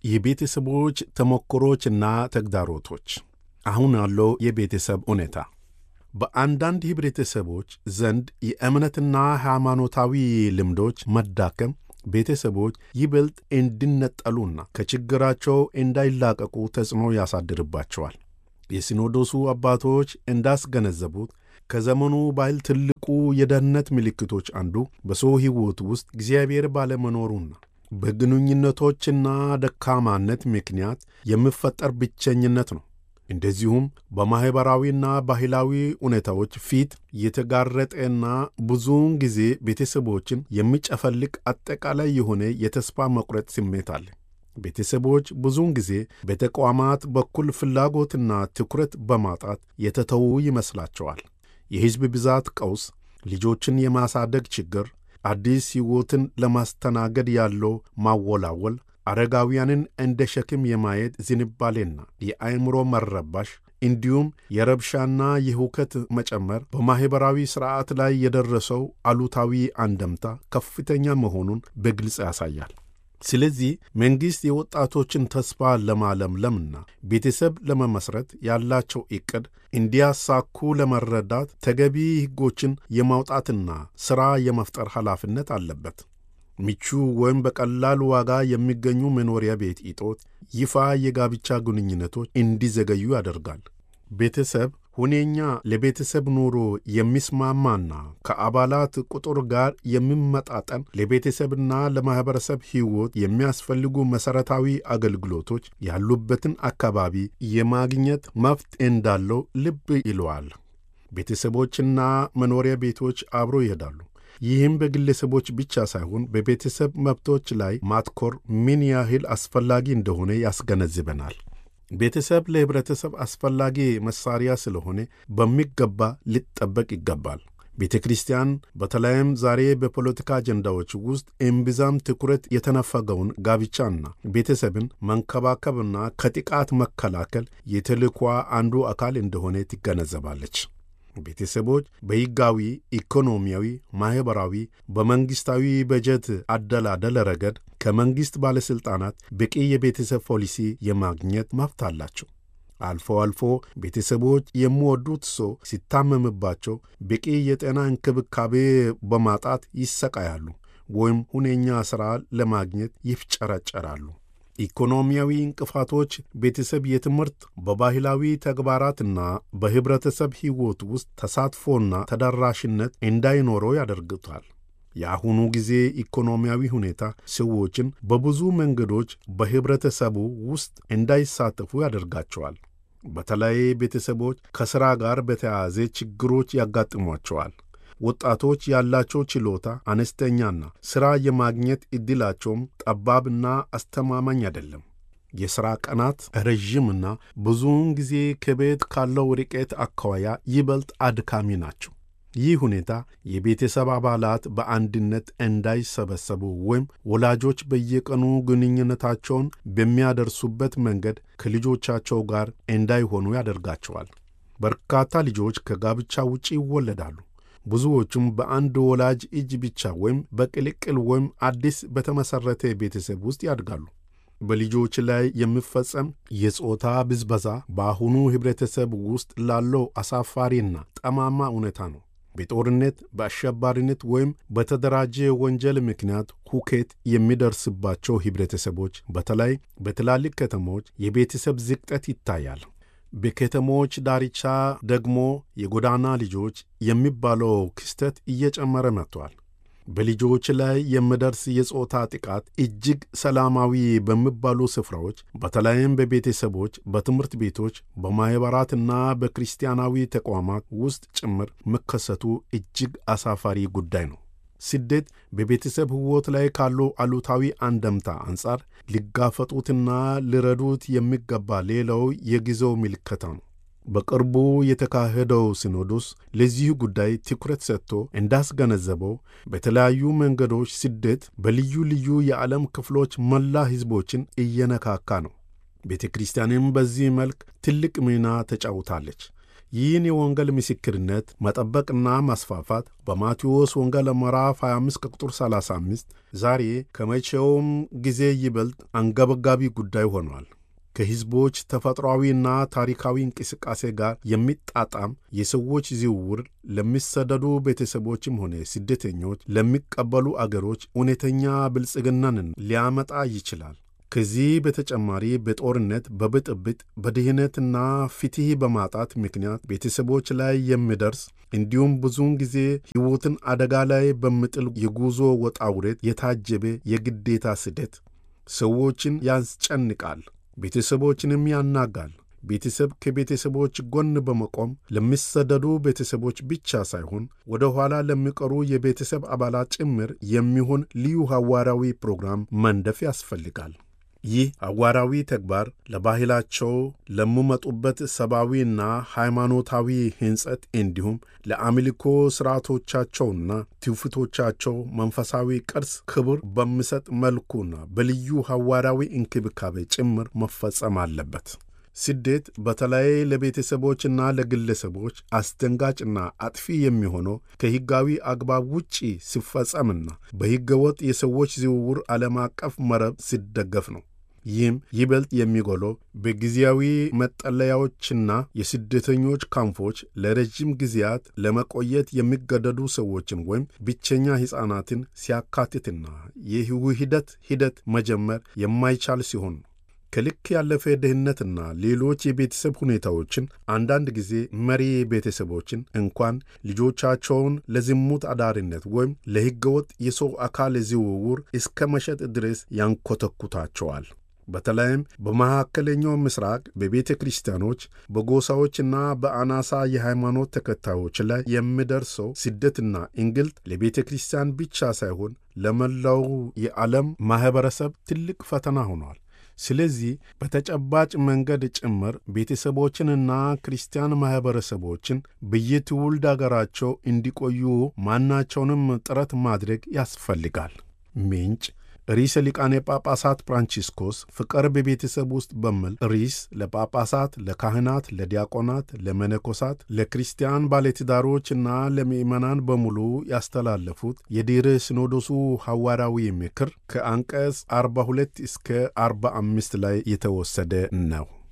የቤተሰቦች ተሞክሮችና ተግዳሮቶች አሁን ያለው የቤተሰብ ሁኔታ በአንዳንድ ህብረተሰቦች ዘንድ የእምነትና ሃይማኖታዊ ልምዶች መዳከም ቤተሰቦች ይበልጥ እንዲነጠሉና ከችግራቸው እንዳይላቀቁ ተጽዕኖ ያሳድርባቸዋል። የሲኖዶሱ አባቶች እንዳስገነዘቡት ከዘመኑ ባህል ትልቁ የደህንነት ምልክቶች አንዱ በሰው ሕይወት ውስጥ እግዚአብሔር ባለመኖሩና በግንኙነቶችና ደካማነት ምክንያት የሚፈጠር ብቸኝነት ነው። እንደዚሁም በማኅበራዊና ባህላዊ ሁኔታዎች ፊት የተጋረጠና ብዙውን ጊዜ ቤተሰቦችን የሚጨፈልቅ አጠቃላይ የሆነ የተስፋ መቁረጥ ስሜት አለ። ቤተሰቦች ብዙውን ጊዜ በተቋማት በኩል ፍላጎትና ትኩረት በማጣት የተተዉ ይመስላቸዋል። የሕዝብ ብዛት ቀውስ፣ ልጆችን የማሳደግ ችግር፣ አዲስ ሕይወትን ለማስተናገድ ያለው ማወላወል አረጋውያንን እንደ ሸክም የማየት ዝንባሌና የአእምሮ መረባሽ እንዲሁም የረብሻና የሁከት መጨመር በማኅበራዊ ሥርዓት ላይ የደረሰው አሉታዊ አንደምታ ከፍተኛ መሆኑን በግልጽ ያሳያል። ስለዚህ መንግሥት የወጣቶችን ተስፋ ለማለምለምና ቤተሰብ ለመመስረት ያላቸው ዕቅድ እንዲያሳኩ ለመረዳት ተገቢ ሕጎችን የማውጣትና ሥራ የመፍጠር ኃላፊነት አለበት። ምቹ ወይም በቀላል ዋጋ የሚገኙ መኖሪያ ቤት እጦት ይፋ የጋብቻ ግንኙነቶች እንዲዘገዩ ያደርጋል። ቤተሰብ ሁኔኛ ለቤተሰብ ኑሮ የሚስማማና ከአባላት ቁጥር ጋር የሚመጣጠን ለቤተሰብና ለማኅበረሰብ ሕይወት የሚያስፈልጉ መሠረታዊ አገልግሎቶች ያሉበትን አካባቢ የማግኘት መብት እንዳለው ልብ ይለዋል። ቤተሰቦችና መኖሪያ ቤቶች አብሮ ይሄዳሉ። ይህም በግለሰቦች ብቻ ሳይሆን በቤተሰብ መብቶች ላይ ማትኮር ምን ያህል አስፈላጊ እንደሆነ ያስገነዝበናል። ቤተሰብ ለኅብረተሰብ አስፈላጊ መሣሪያ ስለሆነ በሚገባ ሊጠበቅ ይገባል። ቤተ ክርስቲያን በተለይም ዛሬ በፖለቲካ አጀንዳዎች ውስጥ እምብዛም ትኩረት የተነፈገውን ጋብቻና ቤተሰብን መንከባከብና ከጥቃት መከላከል የተልዕኳ አንዱ አካል እንደሆነ ትገነዘባለች። ቤተሰቦች በሕጋዊ፣ ኢኮኖሚያዊ፣ ማኅበራዊ፣ በመንግሥታዊ በጀት አደላደል ረገድ ከመንግሥት ባለሥልጣናት በቂ የቤተሰብ ፖሊሲ የማግኘት መብት አላቸው። አልፎ አልፎ ቤተሰቦች የሚወዱት ሰው ሲታመምባቸው በቂ የጤና እንክብካቤ በማጣት ይሰቃያሉ ወይም ሁነኛ ሥራ ለማግኘት ይፍጨረጨራሉ። ኢኮኖሚያዊ እንቅፋቶች ቤተሰብ የትምህርት በባህላዊ ተግባራትና በኅብረተሰብ ሕይወት ውስጥ ተሳትፎና ተደራሽነት እንዳይኖረው ያደርጉታል። የአሁኑ ጊዜ ኢኮኖሚያዊ ሁኔታ ሰዎችን በብዙ መንገዶች በኅብረተሰቡ ውስጥ እንዳይሳተፉ ያደርጋቸዋል። በተለይ ቤተሰቦች ከሥራ ጋር በተያያዘ ችግሮች ያጋጥሟቸዋል። ወጣቶች ያላቸው ችሎታ አነስተኛና ሥራ የማግኘት ዕድላቸውም ጠባብና አስተማማኝ አይደለም። የሥራ ቀናት ረዥምና ብዙውን ጊዜ ከቤት ካለው ርቀት አኳያ ይበልጥ አድካሚ ናቸው። ይህ ሁኔታ የቤተሰብ አባላት በአንድነት እንዳይሰበሰቡ ወይም ወላጆች በየቀኑ ግንኙነታቸውን በሚያደርሱበት መንገድ ከልጆቻቸው ጋር እንዳይሆኑ ያደርጋቸዋል። በርካታ ልጆች ከጋብቻ ውጪ ይወለዳሉ። ብዙዎቹም በአንድ ወላጅ እጅ ብቻ ወይም በቅልቅል ወይም አዲስ በተመሠረተ ቤተሰብ ውስጥ ያድጋሉ። በልጆች ላይ የሚፈጸም የጾታ ብዝበዛ በአሁኑ ኅብረተሰብ ውስጥ ላለው አሳፋሪና ጠማማ እውነታ ነው። በጦርነት በአሸባሪነት ወይም በተደራጀ ወንጀል ምክንያት ሁከት የሚደርስባቸው ኅብረተሰቦች በተለይ በትላልቅ ከተሞች የቤተሰብ ዝቅጠት ይታያል። በከተሞች ዳርቻ ደግሞ የጎዳና ልጆች የሚባለው ክስተት እየጨመረ መጥቷል። በልጆች ላይ የሚደርስ የጾታ ጥቃት እጅግ ሰላማዊ በሚባሉ ስፍራዎች በተለይም በቤተሰቦች፣ በትምህርት ቤቶች፣ በማኅበራትና በክርስቲያናዊ ተቋማት ውስጥ ጭምር መከሰቱ እጅግ አሳፋሪ ጉዳይ ነው። ስደት በቤተሰብ ሕይወት ላይ ካለው አሉታዊ አንደምታ አንጻር ሊጋፈጡትና ሊረዱት የሚገባ ሌላው የጊዜው ምልከታ ነው። በቅርቡ የተካሄደው ሲኖዶስ ለዚህ ጉዳይ ትኩረት ሰጥቶ እንዳስገነዘበው በተለያዩ መንገዶች ስደት በልዩ ልዩ የዓለም ክፍሎች መላ ሕዝቦችን እየነካካ ነው። ቤተ ክርስቲያንም በዚህ መልክ ትልቅ ሚና ተጫውታለች። ይህን የወንጌል ምስክርነት መጠበቅና ማስፋፋት በማቴዎስ ወንጌል ምዕራፍ 25 ከቁጥር 35 ዛሬ ከመቼውም ጊዜ ይበልጥ አንገብጋቢ ጉዳይ ሆኗል። ከሕዝቦች ተፈጥሯዊና ታሪካዊ እንቅስቃሴ ጋር የሚጣጣም የሰዎች ዝውውር ለሚሰደዱ ቤተሰቦችም ሆነ ስደተኞች ለሚቀበሉ አገሮች እውነተኛ ብልጽግናን ሊያመጣ ይችላል። ከዚህ በተጨማሪ በጦርነት፣ በብጥብጥ፣ በድህነትና ፍትሕ በማጣት ምክንያት ቤተሰቦች ላይ የሚደርስ እንዲሁም ብዙውን ጊዜ ሕይወትን አደጋ ላይ በሚጥል የጉዞ ወጣ ውረድ የታጀበ የግዴታ ስደት ሰዎችን ያስጨንቃል፣ ቤተሰቦችንም ያናጋል። ቤተሰብ ከቤተሰቦች ጎን በመቆም ለሚሰደዱ ቤተሰቦች ብቻ ሳይሆን ወደ ኋላ ለሚቀሩ የቤተሰብ አባላት ጭምር የሚሆን ልዩ ሐዋርያዊ ፕሮግራም መንደፍ ያስፈልጋል። ይህ ሐዋርያዊ ተግባር ለባህላቸው፣ ለሚመጡበት ሰብአዊና ሃይማኖታዊ ሕንጸት እንዲሁም ለአምልኮ ሥርዓቶቻቸውና ትውፊቶቻቸው መንፈሳዊ ቅርስ ክብር በሚሰጥ መልኩና በልዩ ሐዋርያዊ እንክብካቤ ጭምር መፈጸም አለበት። ስደት በተለይ ለቤተሰቦችና ለግለሰቦች አስደንጋጭና አጥፊ የሚሆነው ከሕጋዊ አግባብ ውጪ ሲፈጸምና በሕገወጥ የሰዎች ዝውውር ዓለም አቀፍ መረብ ሲደገፍ ነው። ይህም ይበልጥ የሚጎለው በጊዜያዊ መጠለያዎችና የስደተኞች ካምፖች ለረጅም ጊዜያት ለመቆየት የሚገደዱ ሰዎችን ወይም ብቸኛ ሕፃናትን ሲያካትትና የውህደት ሂደት መጀመር የማይቻል ሲሆን ነው። ከልክ ያለፈ ድህነትና ሌሎች የቤተሰብ ሁኔታዎችን አንዳንድ ጊዜ መሪ ቤተሰቦችን እንኳን ልጆቻቸውን ለዝሙት አዳሪነት ወይም ለሕገወጥ የሰው አካል ዝውውር እስከ መሸጥ ድረስ ያንኮተኩታቸዋል። በተለይም በመካከለኛው ምስራቅ በቤተ ክርስቲያኖች በጎሳዎችና በአናሳ የሃይማኖት ተከታዮች ላይ የሚደርሰው ስደትና እንግልት ለቤተ ክርስቲያን ብቻ ሳይሆን ለመላው የዓለም ማኅበረሰብ ትልቅ ፈተና ሆኗል። ስለዚህ በተጨባጭ መንገድ ጭምር ቤተሰቦችንና ክርስቲያን ማኅበረሰቦችን በየትውልድ አገራቸው እንዲቆዩ ማናቸውንም ጥረት ማድረግ ያስፈልጋል። ምንጭ ርዕሰ ሊቃነ ጳጳሳት ፍራንቺስኮስ ፍቅር በቤተሰብ ውስጥ በሚል ርዕስ ለጳጳሳት፣ ለካህናት፣ ለዲያቆናት፣ ለመነኮሳት፣ ለክርስቲያን ባለትዳሮችና ለምዕመናን በሙሉ ያስተላለፉት የድኅረ ሲኖዶሱ ሐዋርያዊ ምክር ከአንቀጽ 42 እስከ 45 ላይ የተወሰደ ነው።